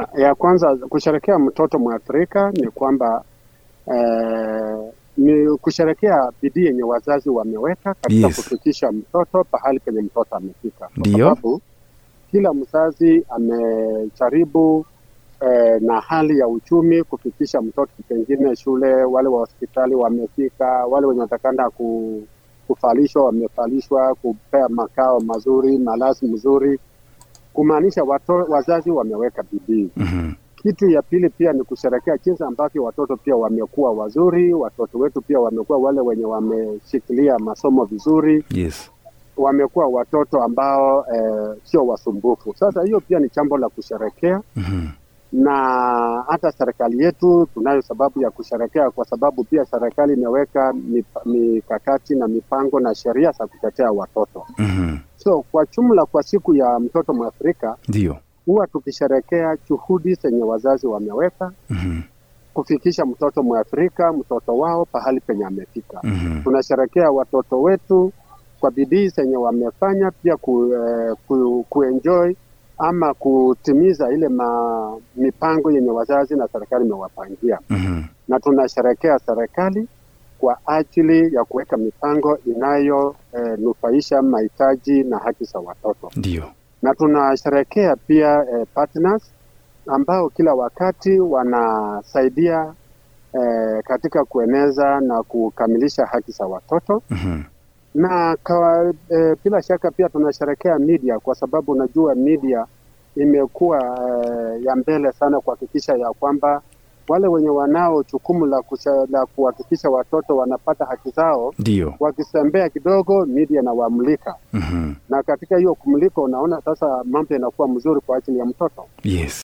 ya kwanza kusherekea mtoto mwathirika ni kwamba eh, ni kusherekea bidii yenye wazazi wameweka katika Yes. kufikisha mtoto pahali penye mtoto amefika, kwa Ndio. sababu kila mzazi amejaribu eh, na hali ya uchumi kufikisha mtoto pengine shule, wale wa hospitali wamefika, wale wenye watakana ku, kufalishwa wamefalishwa, kupea makao mazuri, malazi mzuri, kumaanisha wato, wazazi wameweka bidii. Mhm. Kitu ya pili pia ni kusherekea jinsi ambavyo watoto pia wamekuwa wazuri, watoto wetu pia wamekuwa wale wenye wameshikilia masomo vizuri, Yes. wamekuwa watoto ambao eh, sio wasumbufu. Sasa hiyo pia ni jambo la kusherekea Mhm. na hata serikali yetu tunayo sababu ya kusherekea, kwa sababu pia serikali imeweka mip- mikakati na mipango na sheria za kutetea watoto. Mhm. So kwa jumla, kwa siku ya mtoto Mwafrika Ndio. huwa tukisherekea juhudi zenye wazazi wameweka Mhm. kufikisha mtoto Mwafrika, mtoto wao pahali penye amefika. Mhm. Tunasherekea watoto wetu kwa bidii zenye wamefanya, pia ku, eh, ku, kuenjoy ama kutimiza ile ma, mipango yenye wazazi na serikali imewapangia, Mhm. na tunasherekea serikali kwa ajili ya kuweka mipango inayonufaisha mahitaji na haki za watoto, Ndio. na tunasherekea pia eh, partners ambao kila wakati wanasaidia eh, katika kueneza na kukamilisha haki za watoto Mhm. na kawa, e, bila shaka pia tunasherekea media kwa sababu unajua media imekuwa e, ya mbele sana kuhakikisha ya kwamba wale wenye wanao jukumu la, kusha- la kuhakikisha watoto wanapata haki zao Ndio. wakisembea kidogo, media inawamulika, Mhm. na katika hiyo kumulika unaona sasa mambo yanakuwa mzuri kwa ajili ya mtoto. Yes.